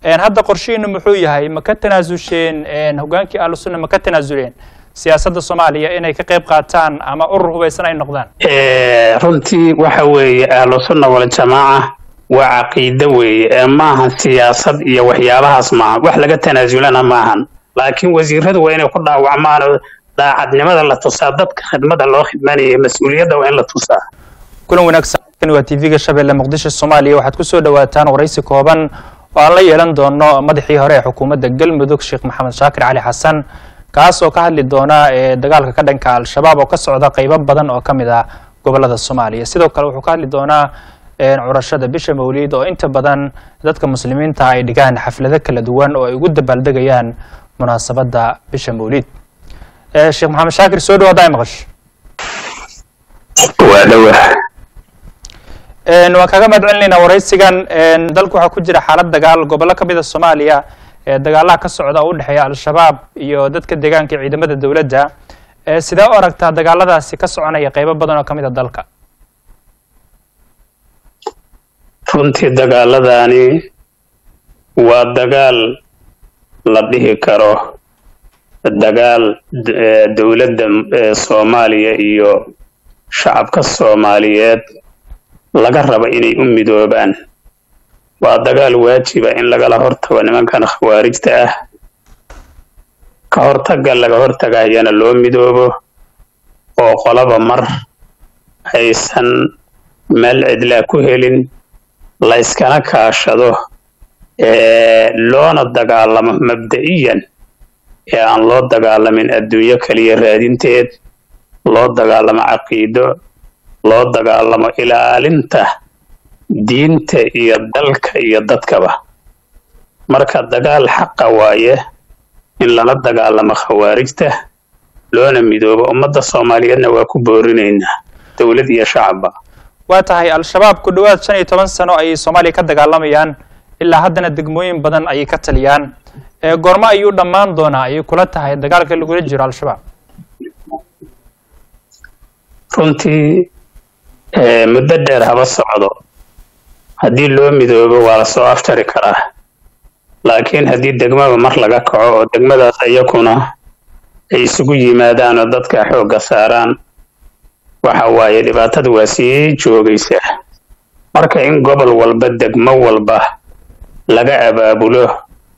hadda qorshihiinu muxuu yahay ma ka tanaasusheen hogaankii ahlusunna ma ka tanaasuleen siyaasadda soomaaliya inay ka qayb qaataan ama urur hubaysan ay noqdaan runtii waxa weeye ahlusunna waljamaaca waa caqiide weeye ee maahan siyaasad iyo waxyaabahaas maaha wax laga tanaasulana maahan laakiin wasiiradu waa inay ku dhaawacmaan oo daacadnimada la tusaa dadka khidmada loo khidmanaya mas-uuliyadda waa in la tusaa kulan wanaagsan waa tv-ga shabeelle muqdisho soomaaliya waxaad ku soo dhawaataan waraysi kooban oo aan la yeelan doono madaxii hore ee xukuumadda galmudug sheekh maxamed shaakir cali xasan kaas oo ka hadli doona dagaalka ka dhanka al-shabaab oo ka socda qeybo badan oo ka mid ah gobolada soomaaliya sidoo kale wuxuu ka hadli doonaa curashada bisha mawliid oo inta badan dadka muslimiinta ay dhigaan xaflado kala duwan oo ay ugu dabaaldegayaan munaasabadda bisha mawliid sheekh maxamed shaakir soo dhawo haddaa maqash waa dhawa waan kaga mahad celinaynaa waraysigan dalku waxaa ku jira xaalad dagaal gobollo ka mid a soomaaliya ee dagaalaha ka socda oo u dhexeeya al-shabaab iyo dadka deegaanka iyo ciidamada dowladda sidee u aragtaa dagaaladaasi ka soconaya qeybo badan oo ka mid a dalka runtii dagaaladani waa dagaal la dhihi karo dagaal dowladda soomaaliya iyo shacabka soomaaliyeed laga rabo inay u midoobaan waa dagaal waajiba in lagala hortago nimankan khawaarijta ah ka hortagga laga hortagayana loo midoobo oo qolaba mar aysan meel cidlaa ku helin la yskana kaashado loona dagaalamo mabda'iyan ee aan loo dagaalamin adduunyo kaliya raadinteed loo dagaalamo caqiido loo dagaalamo ilaalinta diinta iyo dalka iyo dadkaba marka dagaal xaqa waaye in lala dagaalamo khawaarijta loona midoobo ummadda soomaaliyeedna waa ku boorinaynaa dowlad iyo shacabba waa tahay al-shabaab ku dhowaad shan iyo toban sano ayay soomaaliya ka dagaalamayaan ilaa haddana degmooyin badan ayay ka taliyaan goormo ayuu dhammaan doonaa ayay kula tahay dagaalka lagula jiro al-shabaab runtii muddo dheer haba socdo haddii loo midoobo waa lasoo aftari karaa laakiin haddii degmaba mar laga kaco oo degmadaas iyakuna ay isugu yimaadaan oo dadka xoogga saaraan waxa waaye dhibaatada waa sii joogaysaa marka in gobol walba degmo walba laga abaabulo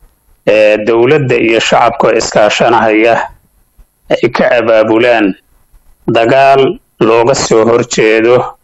dowladda iyo shacabkoo iskaashanahaya ay ka abaabulaan dagaal looga soo horjeedo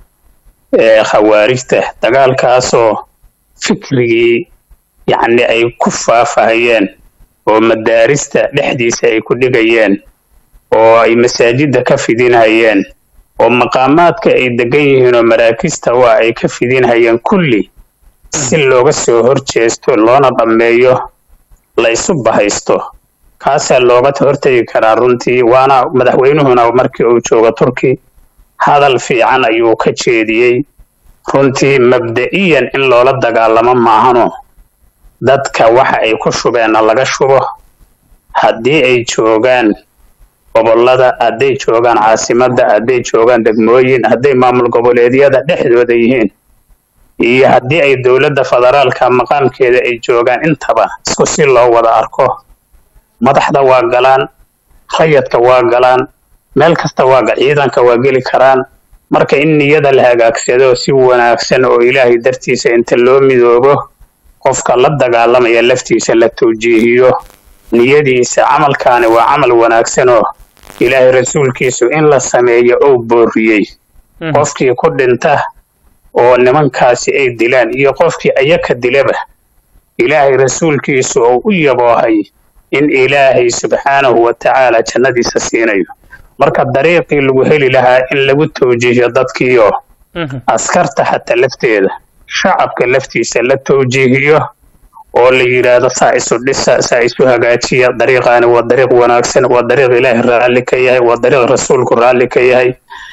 khawaarijta dagaalkaasoo fikrigii yacni ay ku faafahayeen oo madaarista dhexdiisa ay ku dhigayeen oo ay masaajidda ka fidinhayeen oo maqaamaadka ay degan yihiin oo maraakista waa ay ka fidinhayeen kulli si looga soo horjeesto loona dhammeeyo la isu bahaysto kaasaa looga hortegi karaa runtii waana madaxweynuhuna markii uu joogo turki hadal fiican ayuu ka jeediyey runtii mabda'iyan in loola dagaalamo maahano dadka waxa ay ku shubeenna laga shubo haddii ay joogaan gobollada hadday joogaan caasimadda hadday joogaan degmooyin hadday maamul goboleedyada dhexdooda yihiin iyo haddii ay dowladda federaalka maqaamkeeda ay joogaan intaba isku si loo wada arko madaxda waa galaan rayadka waa galaan meel kasta waa ciidanka waa geli karaan marka in niyada la hagaagsado si wanaagsan oo ilaahay dartiisa inta loo midoobo qofka la dagaalamaya laftiisa la tawjiihiyo niyadiisa camalkaani waa camal wanaagsan oo ilaahay rasuulkiisu in la sameeyo ou booriyey qofkii ku dhinta oo nimankaasi ay dilaan iyo qofkii ayaka dilaba ilaahay rasuulkiisu oo u yaboohay in ilaahay subxaanahu wa tacaala jannadiisa siinayo marka dariiqii lagu heli lahaa in lagu tawjiihiyo dadkiioo askarta xataa lafteeda shacabka laftiisa la tawjiihiyo oo la yidhaahdo saa isu dhisa saa isu hagaajiya dariiqaani waa dariiq wanaagsan waa dariiq ilaahay raalli ka yahay waa dariiq rasuulku raalli ka yahay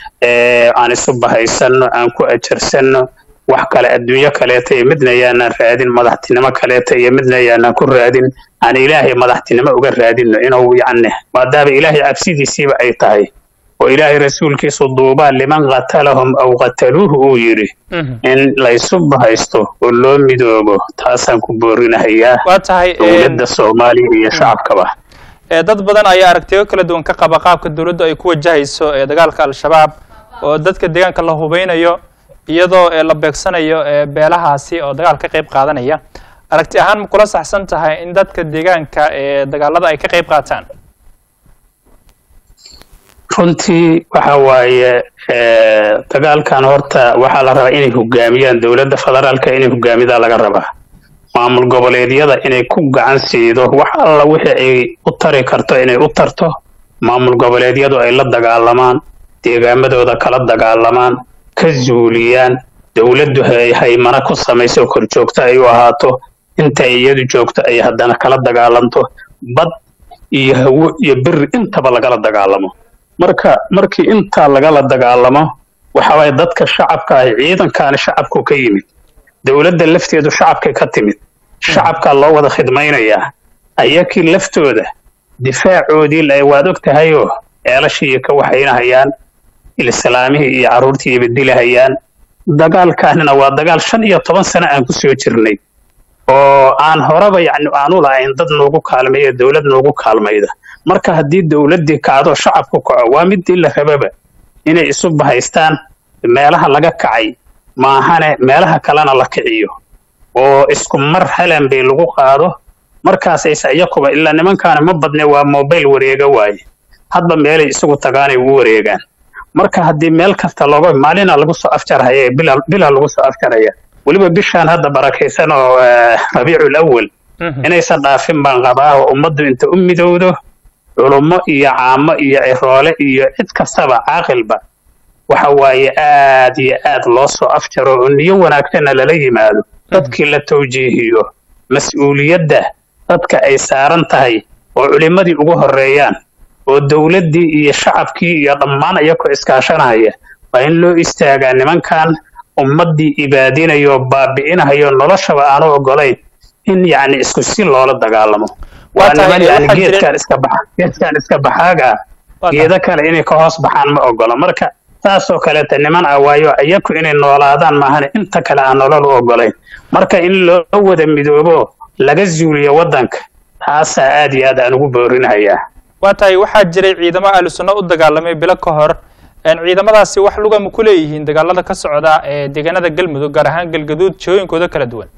aan isu bahaysanno aan ku ajarsanno wax kale adduunyo kaleeta iyo midna yaanaan raadin madaxtinimo kaleeta iyo midna yaanaan ku raadin aan ilaahay madaxtinimo uga raadinno inuu yacni maadaama ilaahay cabsidiisiiba ay tahay oo ilaahay rasuulkiisu duubaa liman qatalahum aw qataluuhu uu yidhi in laysu bahaysto oo loo midoobo taasaan ku boorinahayaa waa tahay dowladda soomaaliya iyo shacabkaba dad badan ayaa aragtiyo kala duwan ka qaba qaabka dowladdu ay ku wajahayso dagaalka al-shabaab oo dadka deegaanka la hubeynayo iyadoo la beegsanayo beelahaasi oo dagaal ka qayb qaadanaya aragti ahaan ma kula saxsan tahay in dadka deegaanka ee dagaalada ay ka qayb qaataan runtii waxa waaye dagaalkan horta waxaa la rabaa inay hogaamiyaan dowladda federaalka inay hogaamidaa laga rabaa maamul goboleedyada inay ku gacan siido wax alla wixii ay u tari karto inay u tarto maamul goboleedyadu ay la dagaalamaan deegaamadooda kala dagaalamaan ka zuuliyaan dowladdu ay haymana ku samayso korjoogto ay u ahaato inta ay iyadu joogto ay haddana kala dagaalanto bad iyo hawo iyo beri intaba lagala dagaalamo marka markii intaa lagala dagaalamo waxa waaye dadka shacabka ah ciidankaani shacabku ka yimid dowladda lafteedu shacabkay ka timid shacabkaa loo wada khidmaynayaa ayakii laftooda difaacoodii ay waad og tahayoo ceelashii ka waxaynahayaan islaamihii iyo carruurtii iba dilahayaan dagaalkaanina waa dagaal shan iyo toban sano aan ku soo jirnay oo aan horeba yacni aanu lahayn dad noogu kaalmeeya dowlad noogu kaalmayda marka haddii dowladdii kacdo shacabku kaco waa midii la rababa inay isu bahaystaan meelaha laga kacay maahane meelaha kalena la kiciyo oo isku mar halan bay lagu qaado markaasayse iyakuba ilaa nimankaani ma badne waa mobile wareega waaye hadba meelay isagu tagaanay ugu wareegaan marka haddii meel kasta looga maalina lagu soo afjarhaya bilaa lagu soo afjaraya weliba bishaan hadda barakaysan oo rabiicul awal inaysan dhaafin baan qabaa oo ummaddu inta u midowdo culummo iyo caamo iyo ciroole iyo cid kastaba caaqilba waxa waaye aad iyo aad loo soo afjaro oo niyo wanaagsanna lala yimaado dadkii la tawjiihiyo mas-uuliyadda dadka ay saaran tahay oo culimmadii ugu horreeyaan oo dowladdii iyo shacabkii iyo dhammaan iyakoo iskaashanaya waa in loo istaagaa nimankan ummaddii ibaadinayo baabi'inahayo noloshaba aanu ogolayn in yacni isku si loola dagaalamo waa niman yani geedkan iska baxa geedkan iska baxaaga geedo kale inay ka hoos baxaan ma ogola marka saasoo kaleeta niman ah waayo iyaku inay noolaadaan maahane inta kale aan nolol u ogolayn marka in loo wada midoobo laga zuuliyo waddanka taasaa aad iyo aad aan ugu boorinahayaa waa tahay waxaa jiray ciidamo ahlu sunno u dagaalamay bilo ka hor ciidamadaasi wax luga ma ku leeyihiin dagaalada ka socda ee deegaanada galmudug gaar ahaan galgaduud jihooyinkooda kala duwan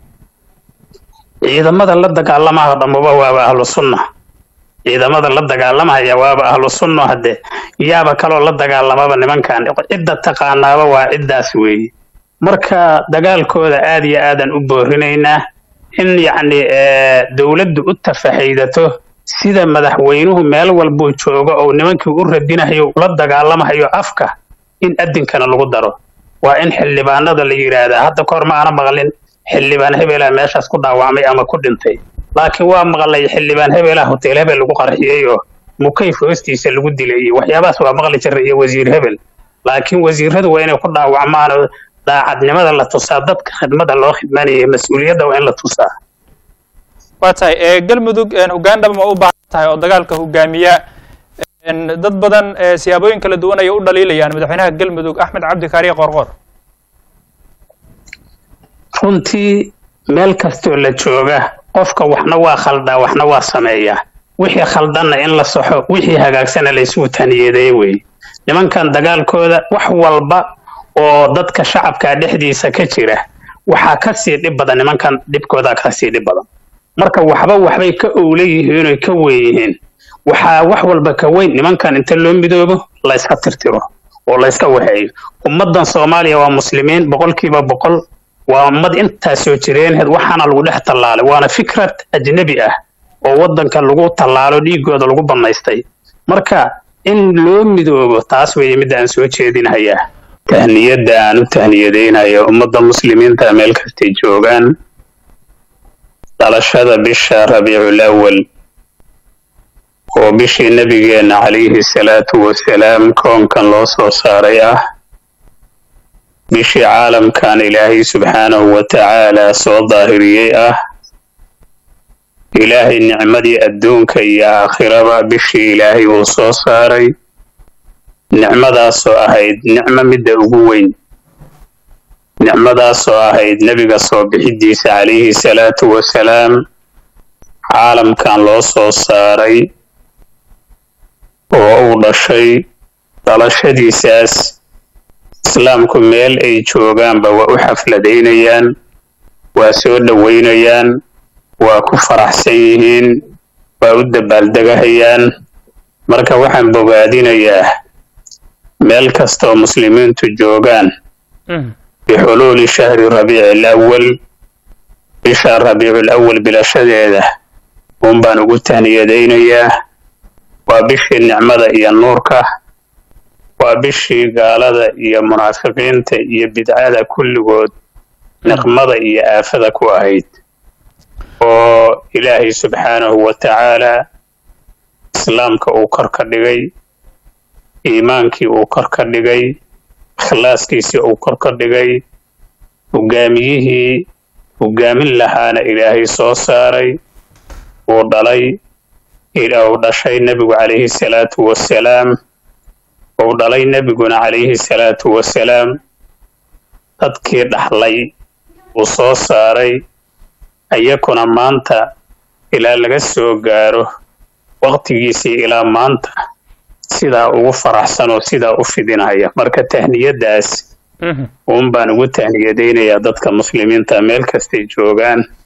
ciidamada la dagaalamaha dhammuba waaba ahlu sunna ciidamada la dagaalamaya waaba ahlu sunno hadde yaaba kaloo la dagaalamaba nimankan cidda taqaanaaba waa ciddaas weeye marka dagaalkooda aad iyo aadaan u boorinaynaa in yacni dowladdu u tafaxaydato sida madaxweynuhu meel walbuu joogo oo nimankii u radinahayo ula dagaalamahayo afka in addinkana lagu daro waa in xildhibaanada la yidhaahdaa hadda kahor ma aana maqlin xildhibaan hebelaa meeshaas ku dhaawacmay ama ku dhintay laakiin waa maqlay xildhibaan hebelaa hotel hebel lagu qarxiyey oo mukayf hoostiisa lagu dilay iyo waxyaabahaas waa maqli jiray iyo wasiir hebel laakiin wasiiradu waa inay ku dhaawacmaan oo daacadnimada la tusaa dadka khidmada loo khidmanaya mas-uuliyadda waa in la tusaa waa tahay galmudug hoggaan dhaba ma u baahan tahay oo dagaalka hogaamiya dad badan siyaabooyin kala duwan ayay u dhaliilayaan madaxweynaha galmudug axmed cabdi kaariye qorqor runtii meel kastoo la jooga qofka waxna waa khaldaa waxna waa sameeyaa wixii khaldanna in la saxo wixii hagaagsana laysugu taniyeedeeye weeye nimankan dagaalkooda wax walba oo dadka shacabka dhexdiisa ka jira waxaa ka sii dhib badan nimankan dhibkoodaa ka sii dhib badan marka waxba waxbay ka owla yihiin oy ka weyn yihiin waxaa wax walba ka weyn nimankan inta loo midoobo la yska tirtiro oo la yska waxeeyo ummaddan soomaaliya waa muslimiin boqolkiiba boqol waa ummad intaas soo jireenheed waxaana lagu dhex tallaalay waana fikrad ajnebi ah oo waddanka lagu tallaalo dhiigooda lagu bannaystay marka in loo midoobo taas weeye midda aan soo jeedinahayaa tahniyadda aan u tahniyadaynayo ummadda muslimiinta meel kastay joogaan dhalashada bisha rabiicul awal oo bishii nebigeenna calayhi salaatu wasalaam koonkan loo soo saaray ah bishii caalamkan ilaahay subxaanahu wa tacaalaa soo daahiriyey ah ilaahay nicmadii adduunka iyo aakhiraba bishii ilaahay uu soo saaray nicmadaasoo ahayd nicmo midda ugu weyn nicmadaasoo ahayd nebiga soo bixidiisa calayhi salaatu wasalaam caalamkan loo soo saaray oo uu dhashay dhalashadiisaas islaamku meel ay joogaanba waa u xafladaynayaan waa soo dhoweynayaan waa ku faraxsan yihiin waa u dabaaldegahayaan marka waxaan bogaadinayaa meel kastaoo muslimiintu joogaan bixuluuli shahri rabiici alawal bisha rabiicul awal bilashadeeda uun baan ugu tahniyadaynayaa waa bishii nicmada iyo nuurka waa bishii gaalada iyo munaafiqiinta iyo bidcada kulligood niqmada iyo aafada ku ahayd oo ilaahay subxaanahu wa tacaalaa islaamka uu kor ka dhigay iimaankii uu kor ka dhigay ikhlaaskiisii uu kor ka dhigay hogaamiyihii hogaamin lahaana ilaahay soo saaray uu dhalay uu dhashay nebigu calayhi salaatu wasalaam uu dhalay nebiguna calayhi salaatu wasalaam dadkii dhaxlay uu soo saaray iyakuna maanta ilaa laga soo gaaro waqtigiisii ilaa maanta sidaa ugu faraxsan oo sidaa u fidinaya marka tahniyadaas uun baan ugu tahniyadaynayaa dadka muslimiinta meel kastay joogaan